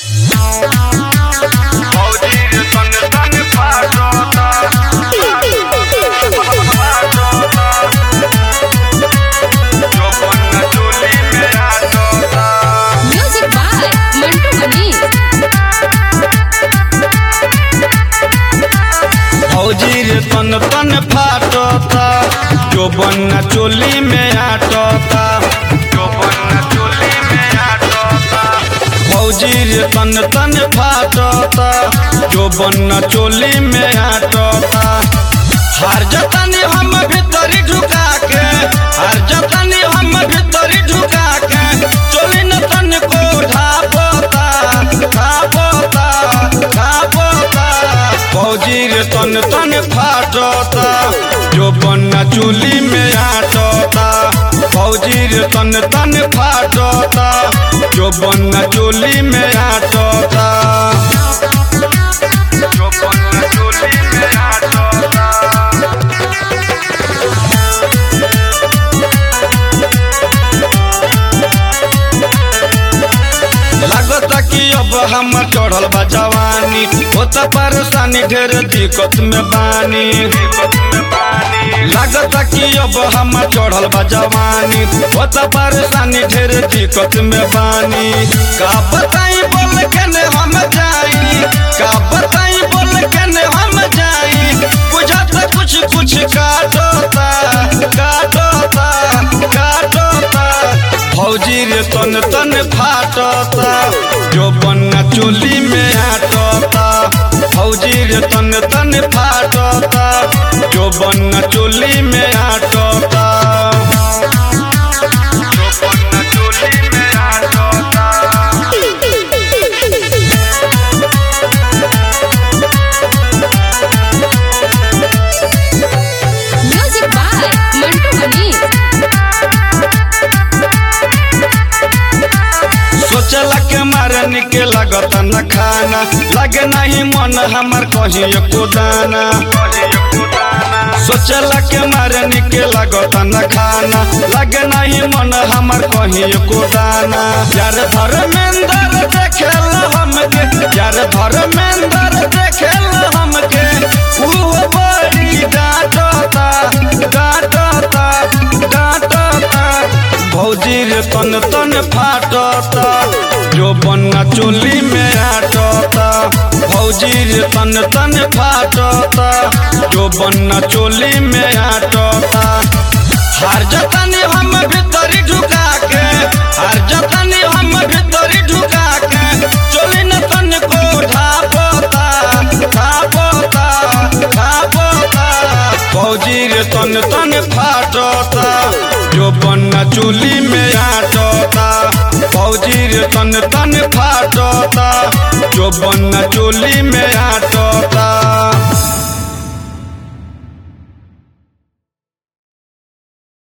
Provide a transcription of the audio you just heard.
फौजी सन सन फाटता चौपन चोली में आटता Music by Mantu Mani. फौजी रे तन तन फाटता जो बन्ना चोली में आटता जो बन्ना चोली में आटता फौजी रे तन तन फाटता जो बन्ना चोली में आटता हार जतनी हम भीतरी ढुका के हार जतनी हम भीतरी ढुका के चोली न तन को ढापता ढापता ढापता फौजी रे तन तन फाटता जो बन्ना चोली में आटता फौजी रे तन तन फाटता जो बन्ना चोली में आटता जो बन्ना चोली में आटता लागता कि अब हम चढ़ल बा जवानी होता परेशानी ढेर दिक्कत में बानी लागता कि अब हम चढ़ल बा जवानी होता परेशानी ढेर दिक्कत में बानी का बताई बोल के ने हम जाई का बताई बोल के ने हम जाई बुझत कुछ कुछ काटता काटता काटता फौजी रे तन तन फाटता जो बन्ना चोली में आटता फौजी रे तन तन फाटता जो बन्ना चोली में आटता जो बन्ना चोली में आटता Music by Mantu Mani. सोचला के मारे निके लागत न खाना लगे नहीं मन हमर कहीं एको दाना सोचला के मारे निके लागत न खाना लगे नहीं मन हमर कहीं एको दाना यार धर्मेंद्र देखेल हमके यार धर्मेंद्र देखेल हमके ऊ बड़ी डांटता डांटता डांटता भौजी रे तन तन फाटता जो बन्ना चोली में आटता भौजी रे तन तन फाटता जो बन्ना चोली में आटता हार जतनी हम भीतरी ढुका के हार जतनी हम भीतरी ढुका के चोली न तन को ढापता ढापता ढापता फौजी रे तन तन फाटता जो बन्ना चोली में आटता फौजी रे तन तन फाटता जो बन्ना चोली में आटता